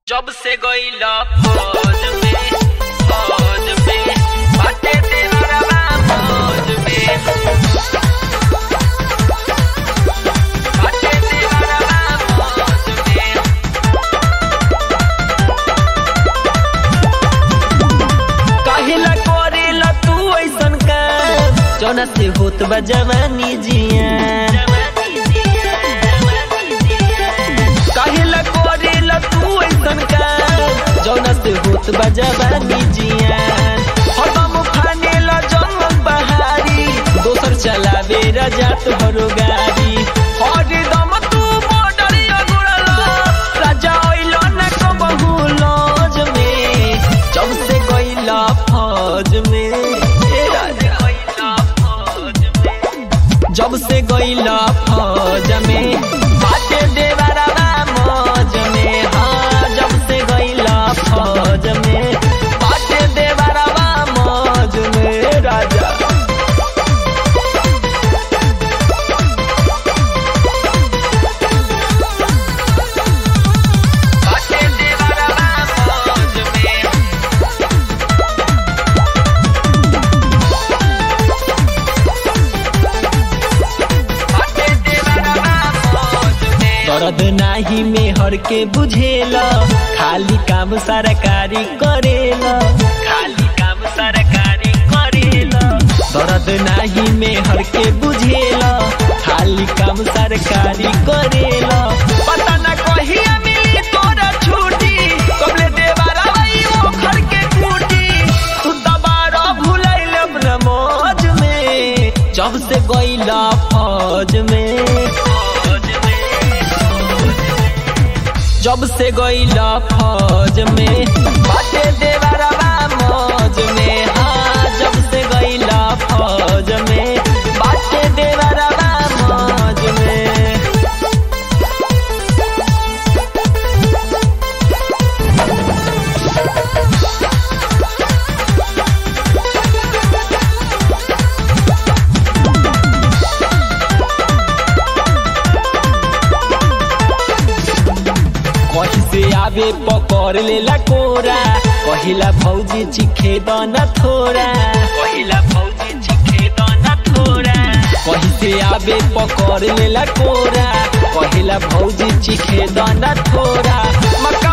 जब से गईला फौज में फौज में बाटे तेरा फौज में बाटे तेरा फौज में काहेला करेला तू ऐसन काम जौना से होत बा जवानी जिया काहेला करेला तू ऐसन काम जौना से होत बा जवानी जिया हरदम फानेला जंगल बहारी दोसर चलावे रजात भरो गाड़ी हरदम तू बॉर्डर अगुड़ला राजा ओइलो न कबहू लॉज में जब से गईला फौज में ए राजा गईला फौज में जब से गईला फौज में बाटे देवरवा मौज में हाँ जब से गईला फौज में बाटे देवरवा मौज में राजा बाटे तेरा फौज में बाटे तेरा फौज में दर्द नाही में हर के बुझेला खाली काम सरकारी करेला खाली काम सरकारी करेला दर्द नाही में हर के बुझेला खाली काम सरकारी करेला पता न कहिया मिली तोरा छुट्टी कबले देवारा भाई ओ घर के टूटी तू दबारा भुलाइल अपना मौज में जब से गईला फौज में फौज में जब से गईला फौज में बाटे देवरवा मौज में हाँ जब से गईला फौज में बाटे देवरवा मौज में कहीं से आवे पकड़ लेला कोरा कहिला भौजी चिखे दन थोड़ा पहिला फौजी चिखे दाना थोड़ा कहीं से आवे पकड़ लेला कोरा कहिला भौजी चिखे दन थोड़ा मक्का